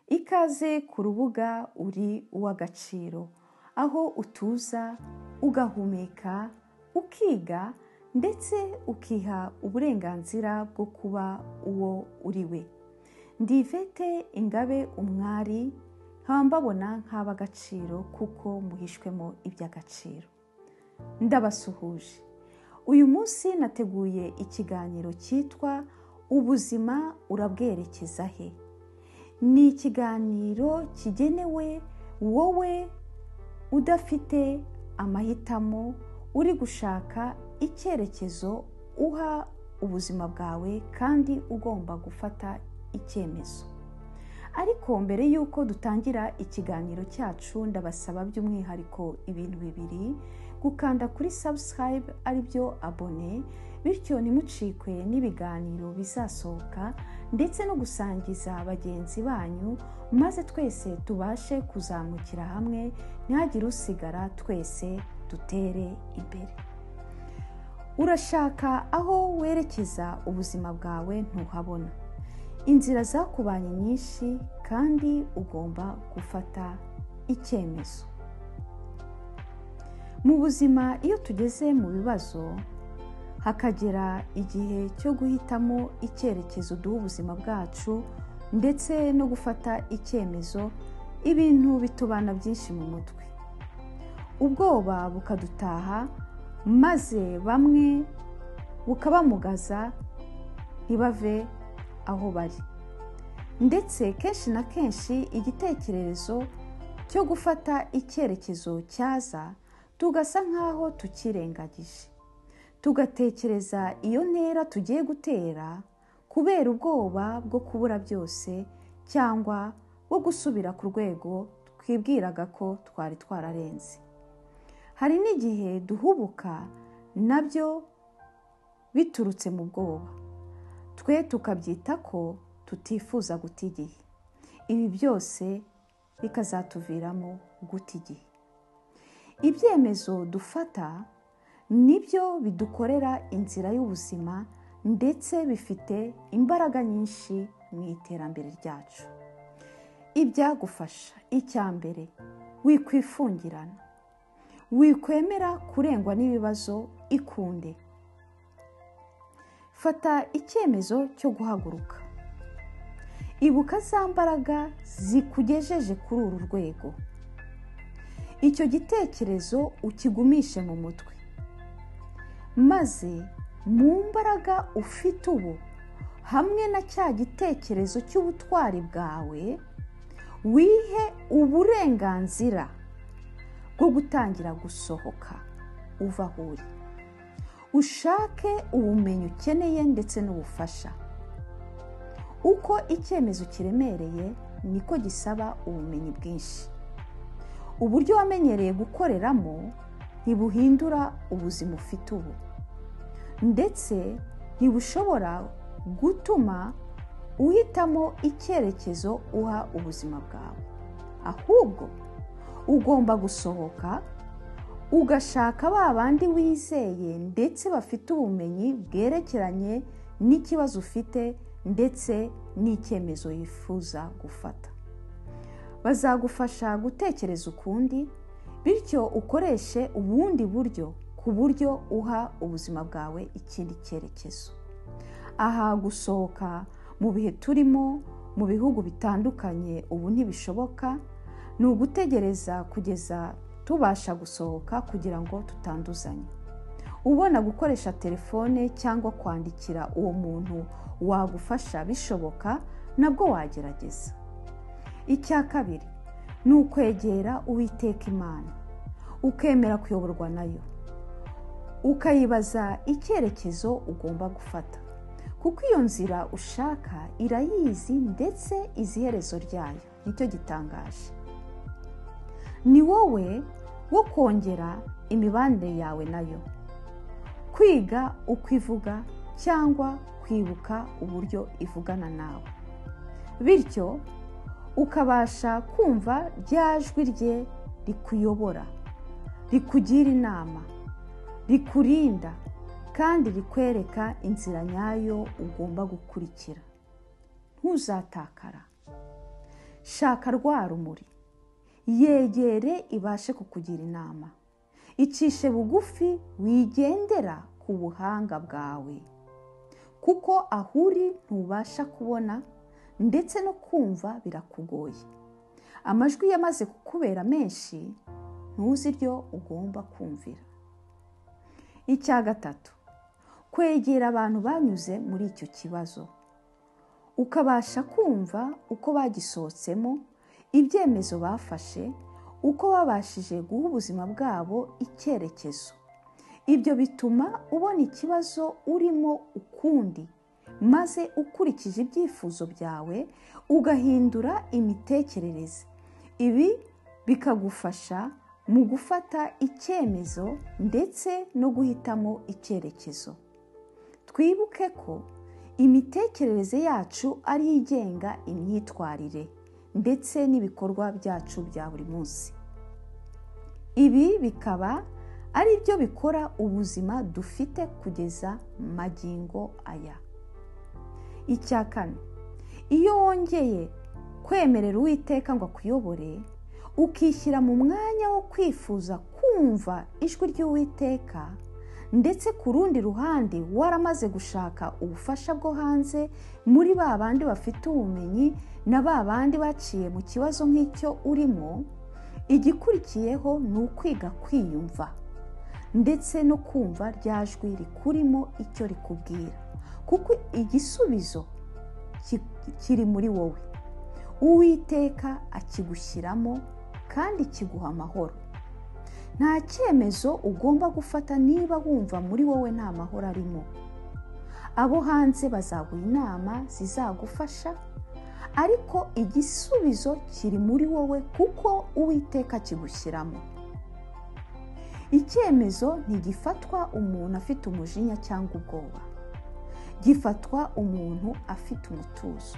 ikaze ku rubuga uri uw'agaciro aho utuza ugahumeka ukiga ndetse ukiha uburenganzira bwo kuba uwo uri we ndi Ivete ingabe umwari nkaba mbabona nk'ab'agaciro kuko muhishwemo iby'agaciro ndabasuhuje uyu munsi nateguye ikiganiro cyitwa ubuzima urabwerekeza he ni ikiganiro kigenewe wowe udafite amahitamo uri gushaka icyerekezo uha ubuzima bwawe kandi ugomba gufata icyemezo ariko mbere y'uko dutangira ikiganiro cyacu ndabasaba by'umwihariko ibintu bibiri gukanda kuri subscribe aribyo abone bityo ntimucikwe n'ibiganiro bizasohoka ndetse no gusangiza bagenzi banyu maze twese tubashe kuzamukira hamwe ntihagire usigara twese dutere imbere urashaka aho werekeza ubuzima bwawe ntuhabona inzira zakubanye nyinshi kandi ugomba gufata icyemezo mu buzima iyo tugeze mu bibazo hakagera igihe cyo guhitamo icyerekezo duha ubuzima bwacu ndetse no gufata icyemezo ibintu bitubana byinshi mu mutwe ubwoba bukadutaha maze bamwe bukabamugaza ntibave aho bari ndetse kenshi na kenshi igitekerezo cyo gufata icyerekezo cyaza tugasa nk'aho tukirengagije tugatekereza iyo ntera tugiye gutera kubera ubwoba bwo kubura byose cyangwa bwo gusubira ku rwego twibwiraga ko twari twararenze hari n'igihe duhubuka nabyo biturutse mu bwoba twe tukabyita ko tutifuza guta igihe ibi byose bikazatuviramo guta igihe ibyemezo dufata nibyo bidukorera inzira y'ubuzima ndetse bifite imbaraga nyinshi mu iterambere ryacu ibyagufasha icya mbere wikwifungirana wikwemera kurengwa n'ibibazo ikunde fata icyemezo cyo guhaguruka ibuka za mbaraga zikugejeje kuri uru rwego icyo gitekerezo ukigumishe mu mutwe maze mu mbaraga ufite ubu hamwe na cya gitekerezo cy'ubutwari bwawe wihe uburenganzira bwo gutangira gusohoka uva aho uri ushake ubumenyi ukeneye ndetse n'ubufasha uko icyemezo kiremereye niko gisaba ubumenyi bwinshi uburyo wamenyereye gukoreramo ntibuhindura ubuzima ufite ubu ndetse ntibushobora gutuma uhitamo icyerekezo uha ubuzima bwawe ahubwo ugomba gusohoka ugashaka ba bandi wizeye ndetse bafite ubumenyi bwerekeranye n'ikibazo ufite ndetse n'icyemezo yifuza gufata bazagufasha gutekereza ukundi bityo ukoreshe ubundi buryo ku buryo uha ubuzima bwawe ikindi cyerekezo aha gusohoka mu bihe turimo mu bihugu bitandukanye ubu ntibishoboka ni ugutegereza kugeza tubasha gusohoka kugira ngo tutanduzanye ubona gukoresha telefone cyangwa kwandikira uwo muntu wagufasha bishoboka nabwo wagerageza icya kabiri ni ukwegera uwiteka imana ukemera kuyoborwa nayo ukayibaza icyerekezo ugomba gufata kuko iyo nzira ushaka irayizi ndetse izi iherezo ryayo nicyo gitangaje ni wowe wo kongera imibanire yawe nayo kwiga uko ivuga cyangwa kwibuka uburyo ivugana nawe bityo ukabasha kumva rya jwi rye rikuyobora rikugira inama rikurinda kandi rikwereka inzira nyayo ugomba gukurikira ntuzatakara shaka rwa rumuri yegere ibashe kukugira inama icishe bugufi wigendera ku buhanga bwawe kuko aho uri ntubasha kubona ndetse no kumva birakugoye amajwi yamaze kukubera menshi ntuzi iryo ugomba kumvira icya gatatu kwegera abantu banyuze muri icyo kibazo ukabasha kumva uko bagisohotsemo ibyemezo bafashe uko babashije guha ubuzima bwabo icyerekezo ibyo bituma ubona ikibazo urimo ukundi maze ukurikije ibyifuzo byawe ugahindura imitekerereze ibi bikagufasha mu gufata icyemezo ndetse no guhitamo icyerekezo twibuke ko imitekerereze yacu ari yo igenga imyitwarire ndetse n'ibikorwa byacu bya buri munsi ibi bikaba ari byo bikora ubuzima dufite kugeza magingo aya icya kane iyo wongeye kwemerera uwiteka ngo akuyobore ukishyira mu mwanya wo kwifuza kumva ijwi ry'uwiteka ndetse ku rundi ruhande waramaze gushaka ubufasha bwo hanze muri ba bandi bafite ubumenyi na ba bandi baciye mu kibazo nk'icyo urimo igikurikiyeho ni ukwiga kwiyumva ndetse no kumva rya jwi rikurimo icyo rikubwira kuko igisubizo kiri muri wowe uwiteka akigushyiramo kandi kiguha amahoro nta cyemezo ugomba gufata niba wumva muri wowe nta mahoro arimo abo hanze bazaguha inama zizagufasha ariko igisubizo kiri muri wowe kuko uwiteka akigushyiramo icyemezo ntigifatwa umuntu afite umujinya cyangwa ubwoba gifatwa umuntu afite umutuzo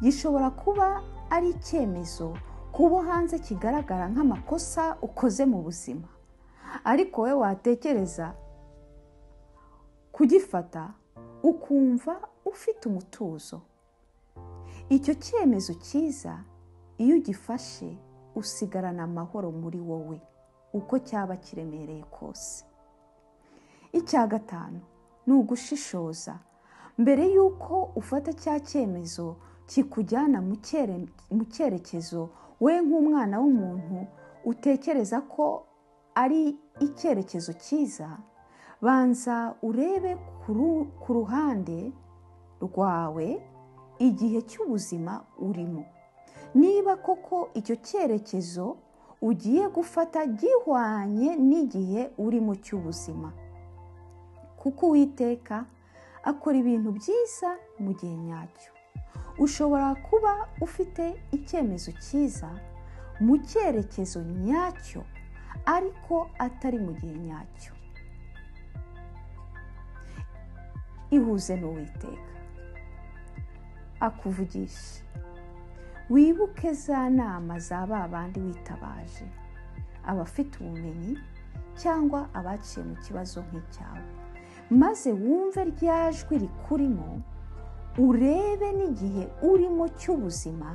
gishobora kuba ari icyemezo kubo hanze kigaragara nk'amakosa ukoze mu buzima ariko wowe watekereza kugifata ukumva ufite umutuzo icyo cyemezo cyiza iyo ugifashe usigarana amahoro muri wowe uko cyaba kiremereye kose icya gatanu ni ugushishoza mbere y'uko ufata cya cyemezo kikujyana mu cyerekezo we nk'umwana w'umuntu utekereza ko ari icyerekezo cyiza banza urebe ku ruhande rwawe igihe cy'ubuzima urimo niba koko icyo cyerekezo ugiye gufata gihwanye n'igihe urimo cy'ubuzima kuko uwiteka akora ibintu byiza mu gihe nyacyo ushobora kuba ufite icyemezo cyiza mu cyerekezo nyacyo ariko atari mu gihe nyacyo ihuze n'uwiteka akuvugishe wibuke za nama za ba bandi witabaje abafite ubumenyi cyangwa abaciye mu kibazo nk'icyawe maze wumve rya jwi rikurimo urebe n'igihe urimo cy'ubuzima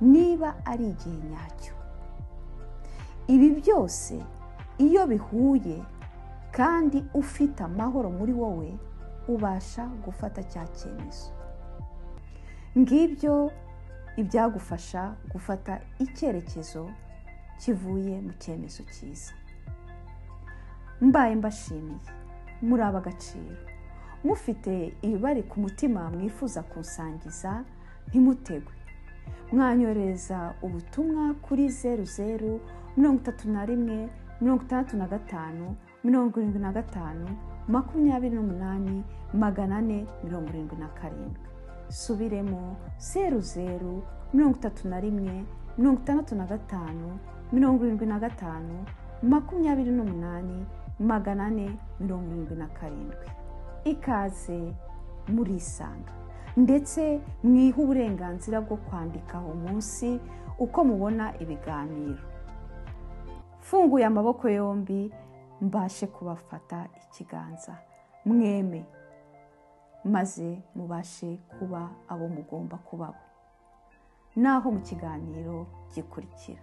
niba ari igihe nyacyo ibi byose iyo bihuye kandi ufite amahoro muri wowe ubasha gufata cya cyemezo ngibyo ibyagufasha gufata icyerekezo kivuye mu cyemezo cyiza mbaye mbashimiye muri ab'agaciro mufite ibibari ku mutima mwifuza kusangiza ntimutegwe mwanyohereza ubutumwa kuri zeru zeru mirongo itatu na rimwe mirongo itandatu na gatanu mirongo irindwi na gatanu makumyabiri n'umunani magana ane mirongo irindwi na karindwi subiremo zeru zeru mirongo itatu na rimwe mirongo itandatu na gatanu mirongo irindwi na gatanu makumyabiri n'umunani magana ane mirongo irindwi na karindwi ikaze murisanga ndetse mwihe uburenganzira bwo kwandikaho munsi uko mubona ibiganiro mfunguye amaboko yombi mbashe kubafata ikiganza mweme maze mubashe kuba abo mugomba kuba n'aho mu kiganiro gikurikira